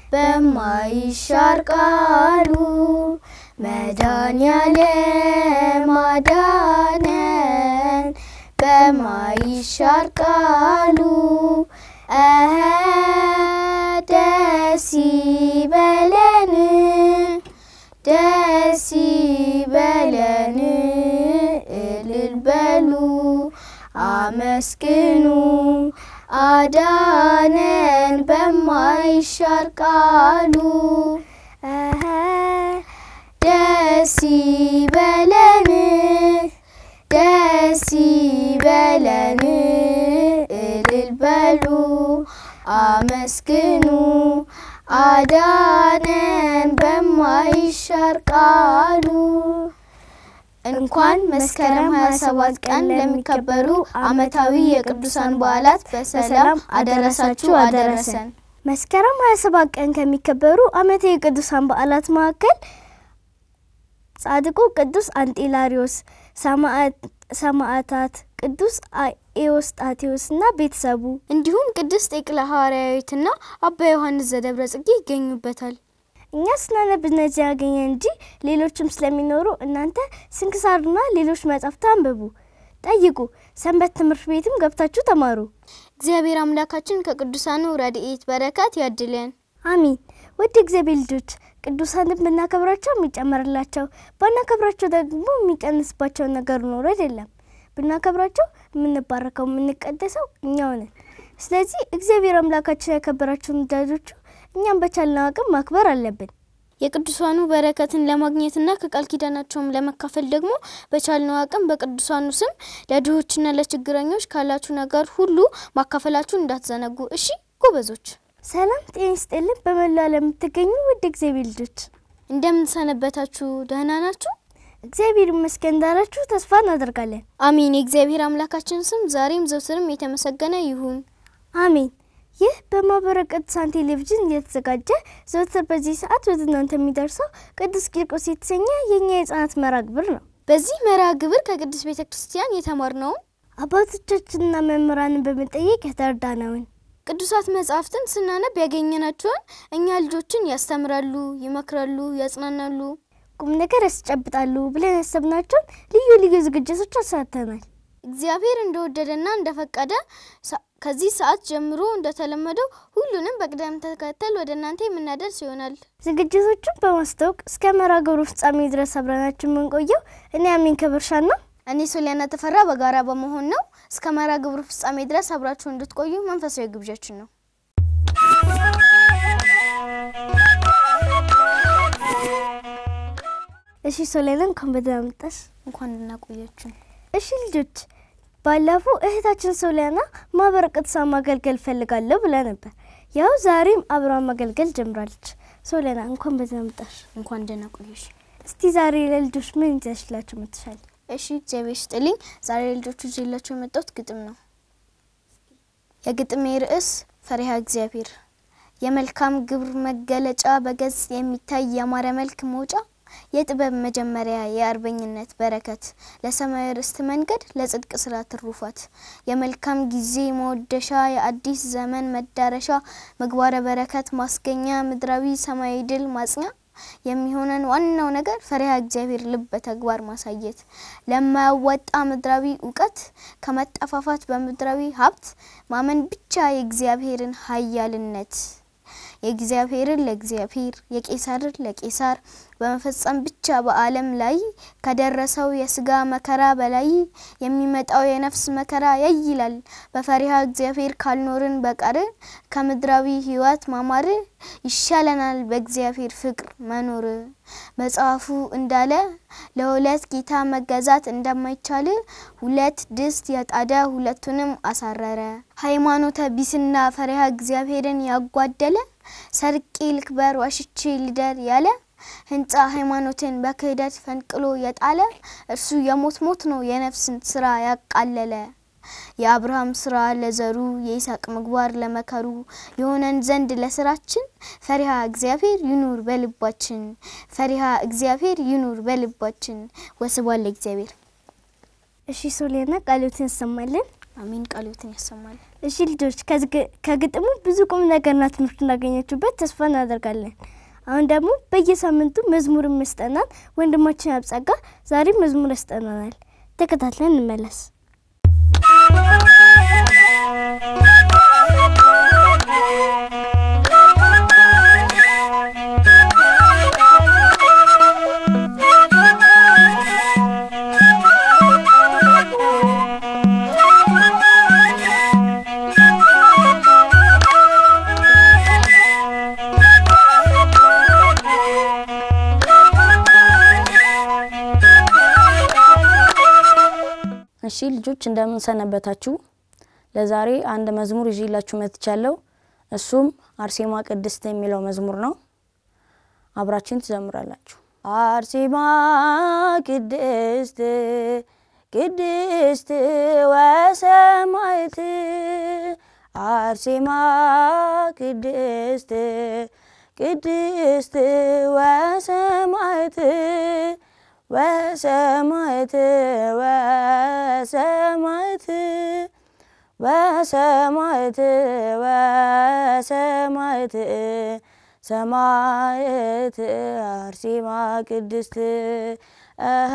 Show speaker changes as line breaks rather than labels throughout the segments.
በማይሻር ቃሉ መድኃኔዓለም አዳነን በማይሻር ቃሉ እኸ ደስ ይበለን ደስ ይበለን እልል በሉ አመስግኑ አዳነን በማይሻር ቃሉ እኸ ደስ ይበለን ደስ ይበለን እልል በሉ አመስግኑ አዳነን በማይሻር ቃሉ። እንኳን መስከረም 27 ቀን ለሚከበሩ ዓመታዊ የቅዱሳን በዓላት በሰላም አደረሳችሁ አደረሰን።
መስከረም 27 ቀን ከሚከበሩ ዓመታዊ የቅዱሳን በዓላት መካከል ጻድቁ ቅዱስ አንጢላሪዮስ፣ ሰማዕታት ቅዱስ ኤዎስጣቴዎስ እና ቤተሰቡ
እንዲሁም ቅድስት ጤቅላ ሐዋርያዊትና አባ ዮሐንስ ዘደብረ ጽጌ ይገኙበታል።
እኛ ስናነብ እነዚህ ያገኘን እንጂ ሌሎችም ስለሚኖሩ እናንተ ስንክሳርና ሌሎች መጻሕፍት አንብቡ፣ ጠይቁ። ሰንበት ትምህርት ቤትም ገብታችሁ ተማሩ።
እግዚአብሔር አምላካችን ከቅዱሳኑ ረድኤት በረከት ያድለን።
አሚን። ውድ እግዚአብሔር ልጆች ቅዱሳንን ብናከብራቸው የሚጨመርላቸው ባናከብራቸው ደግሞ የሚቀንስባቸው ነገር ኖሮ አይደለም። ብናከብራቸው የምንባረከው የምንቀደሰው እኛው ነን። ስለዚህ እግዚአብሔር አምላካችን ያከበራቸውን ወዳጆቹ እኛም በቻልነው አቅም ማክበር አለብን።
የቅዱሳኑ በረከትን ለማግኘትና ከቃል ኪዳናቸውም ለመካፈል ደግሞ በቻልነው አቅም በቅዱሳኑ ስም ለድሆችና ለችግረኞች ካላችሁ ነገር ሁሉ ማካፈላችሁ እንዳትዘነጉ። እሺ ጎበዞች።
ሰላም ጤና ይስጥልን። በመላው ዓለም የምትገኙ ውድ እግዚአብሔር ልጆች
እንደምንሰነበታችሁ ደህና ናችሁ?
እግዚአብሔር ይመስገን እንዳላችሁ ተስፋ እናደርጋለን።
አሚን። የእግዚአብሔር አምላካችን ስም ዛሬም ዘውትርም የተመሰገነ ይሁን።
አሜን። ይህ በማህበረ ቅዱሳን ቴሌቪዥን እየተዘጋጀ ዘወትር በዚህ ሰዓት ወደ እናንተ የሚደርሰው ቅዱስ ቂርቆስ የተሰኘ የእኛ የህጻናት መርሃ ግብር ነው።
በዚህ መርሃ ግብር ከቅዱስ ቤተ ክርስቲያን የተማርነውን
አባቶቻችንና መምህራንን በመጠየቅ የተረዳነውን
ቅዱሳት መጻሕፍትን ስናነብ ያገኘናቸውን እኛ ልጆችን ያስተምራሉ፣ ይመክራሉ፣ ያጽናናሉ፣
ቁም ነገር ያስጨብጣሉ ብለን ያሰብናቸውን ልዩ ልዩ ዝግጅቶች አሳተናል።
እግዚአብሔር እንደወደደና እንደፈቀደ ከዚህ ሰዓት ጀምሮ እንደተለመደው ሁሉንም በቅደም ተከተል ወደ እናንተ የምናደርስ ይሆናል።
ዝግጅቶቹን በማስታወቅ እስከ መርሃ ግብሩ ፍጻሜ ድረስ አብረናችሁ የምንቆየው እኔ አሚን ከበርሻና
እኔ ሶሊያና ተፈራ በጋራ በመሆን ነው። እስከ መርሃ ግብሩ ፍጻሜ ድረስ አብራችሁ እንድትቆዩ መንፈሳዊ ግብዣችን ነው።
እሺ ሶሊያና እንኳን በደህና መጣሽ።
እንኳን እናቆያችሁ።
እሺ ልጆች ባለፈው እህታችን ሶሊያና ማህበረ ቅዱሳን ማገልገል ፈልጋለሁ ብላ ነበር። ያው ዛሬም አብራን ማገልገል ጀምራለች። ሶሊያና እንኳን በደህና መጣሽ።
እንኳን ደህና ቆየሽ።
እስቲ ዛሬ ለልጆች ምን ይዘሽላቸው መጥተሻል?
እሺ እግዚአብሔር ይስጥልኝ። ዛሬ ልጆቹ ይዤላቸው የመጣሁት ግጥም ነው። የግጥሜ ርዕስ ፈሪሃ እግዚአብሔር። የመልካም ግብር መገለጫ በገጽ የሚታይ ያማረ መልክ መውጫ የጥበብ መጀመሪያ የአርበኝነት በረከት ለሰማያዊ ርስት መንገድ ለጽድቅ ስራ ትሩፋት የመልካም ጊዜ መወደሻ የአዲስ ዘመን መዳረሻ ምግባረ በረከት ማስገኛ ምድራዊ ሰማያዊ ድል ማጽኛ የሚሆነን ዋናው ነገር ፈሪሃ እግዚአብሔር ልብ በተግባር ማሳየት ለማያዋጣ ምድራዊ እውቀት ከመጠፋፋት በምድራዊ ሀብት ማመን ብቻ የእግዚአብሔርን ኃያልነት የእግዚአብሔርን ለእግዚአብሔር የቄሳርን ለቄሳር በመፈጸም ብቻ በዓለም ላይ ከደረሰው የስጋ መከራ በላይ የሚመጣው የነፍስ መከራ ያይላል። በፈሪሃ እግዚአብሔር ካልኖርን በቀር ከምድራዊ ሕይወት ማማር ይሻለናል በእግዚአብሔር ፍቅር መኖር። መጽሐፉ እንዳለ ለሁለት ጌታ መገዛት እንደማይቻል ሁለት ድስት የጣደ ሁለቱንም አሳረረ። ሃይማኖተ ቢስና ፈሪሃ እግዚአብሔርን ያጓደለ ሰርቄ ልክበር ዋሽቼ ልደር ያለ ህንጻ ሃይማኖትን በክህደት ፈንቅሎ የጣለ እርሱ የሞት ሞት ነው የነፍስን ስራ ያቃለለ። የአብርሃም ስራ ለዘሩ የይስሐቅ ምግባር ለመከሩ የሆነን ዘንድ ለስራችን ፈሪሃ እግዚአብሔር ይኑር በልባችን። ፈሪሃ እግዚአብሔር ይኑር በልባችን። ወስብሐት ለእግዚአብሔር።
እሺ ሶሊያና ቃሎትን ያሰማልን።
አሜን። ቃልዮትን ያሰማል።
እሺ ልጆች ከዝግ- ከግጥሙ ብዙ ቁም ነገርና ትምህርት እንዳገኛችሁበት ተስፋ እናደርጋለን። አሁን ደግሞ በየሳምንቱ መዝሙር መስጠናል ወንድማችን አብጸጋ ዛሬ መዝሙር ያስጠናናል። ተከታትለን እንመለስ።
እሺ ልጆች እንደምን ሰነበታችሁ? ለዛሬ አንድ መዝሙር ይዤላችሁ መጥቻለሁ። እሱም አርሴማ ቅድስት የሚለው መዝሙር ነው። አብራችን ትዘምራላችሁ። አርሴማ ቅድስት ቅድስት ወሰማይት አርሴማ ቅድስት ቅድስት ወሰማይት ወሰማይት ወሰማይት ወሰማይት ወሰማይት ሰማይት አርሴማ ቅድስት እኸ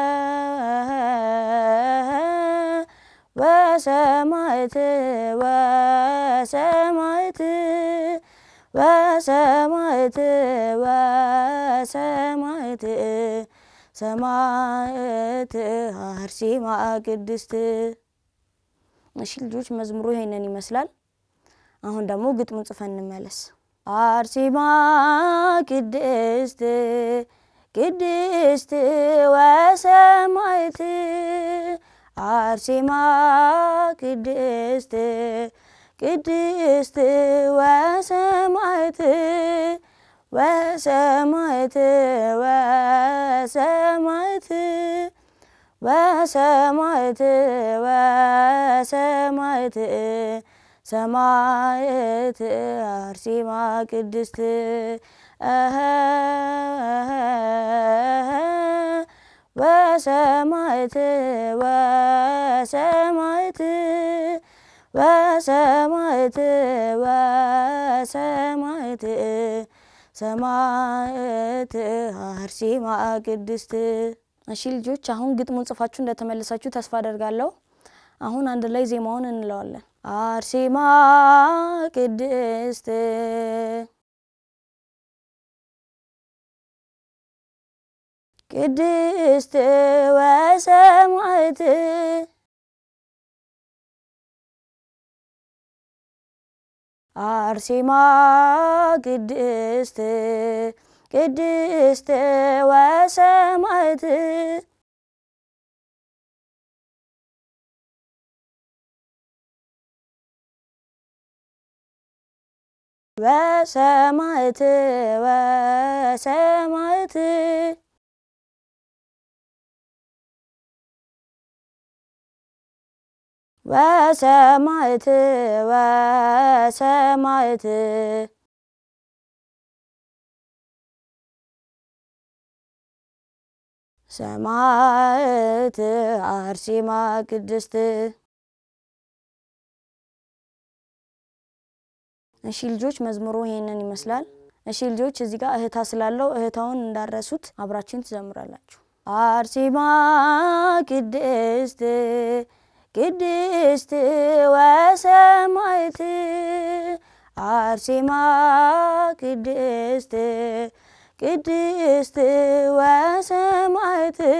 ወሰማይት ወሰማይት ወሰማይት ወሰማይት ሰማዕት አርሴማ ቅድስት። እሺ ልጆች መዝሙሩ ይሄንን ይመስላል። አሁን ደግሞ ግጥሙን ጽፈን እንመለስ። አርሴማ ቅድስት ቅድስት ወሰማዕት አርሴማ ቅድስት ቅድስት ወሰማዕት ወሰማዕት ወሰማዕት ወሰማዕት ወሰማዕት ሰማዕት አርሴማ ቅድስት እኸ ወሰማዕት ወሰማዕት ወሰማዕት ወሰማዕት ሰማዕት አርሴማ ቅድስት። እሺ ልጆች አሁን ግጥሙን ጽፋችሁ እንደተመለሳችሁ ተስፋ አደርጋለሁ። አሁን አንድ ላይ ዜማውን እንለዋለን። አርሴማ ቅድስት ቅድስት ወሰማዕት አርሴማ ቅድስት ቅድስት ወሰማዕት ወሰማዕት ወሰማዕት ወሰማዕት ወሰማዕት ሰማዕት አርሴማ ቅድስት። እሺ ልጆች መዝሙሩ ይሄንን ይመስላል። እሺ ልጆች እዚህ ጋር እህታ ስላለው እህታውን እንዳረሱት አብራችን ትዘምራላችሁ። አርሴማ ቅድስት ቅድስት ወሰማዕት አርሴማ ቅድስት ቅድስት ወሰማዕት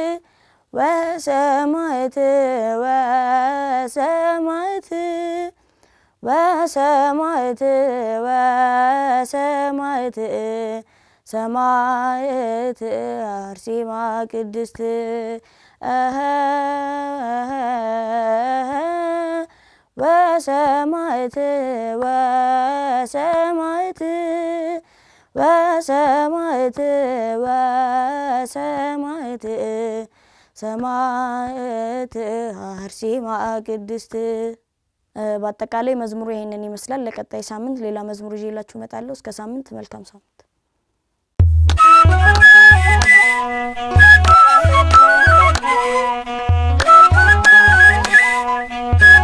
ወሰማዕት ወሰማዕት ወሰማዕት ወሰማዕት ሰማዕት አርሴማ ቅድስት እኸ ወሰማዕት ወሰማዕት ወሰማዕት ወሰማዕት ሰማዕት አርሴማ ቅድስት። በአጠቃላይ መዝሙሩ ይሄንን ይመስላል። ለቀጣይ ሳምንት ሌላ መዝሙር ይዤላችሁ እመጣለሁ። እስከ ሳምንት፣ መልካም ሳምንት።
Thank you.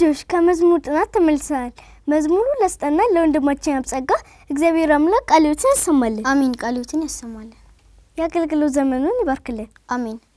ልጆች ከመዝሙር ጥናት ተመልሰናል። መዝሙሩ ለስጠና ለወንድማችን ያብጸጋ እግዚአብሔር አምላክ ቃልዮትን ያሰማልን፣
አሜን። ቃልዮትን ያሰማልን።
የአገልግሎት ዘመኑን ይባርክልን።
አሜን።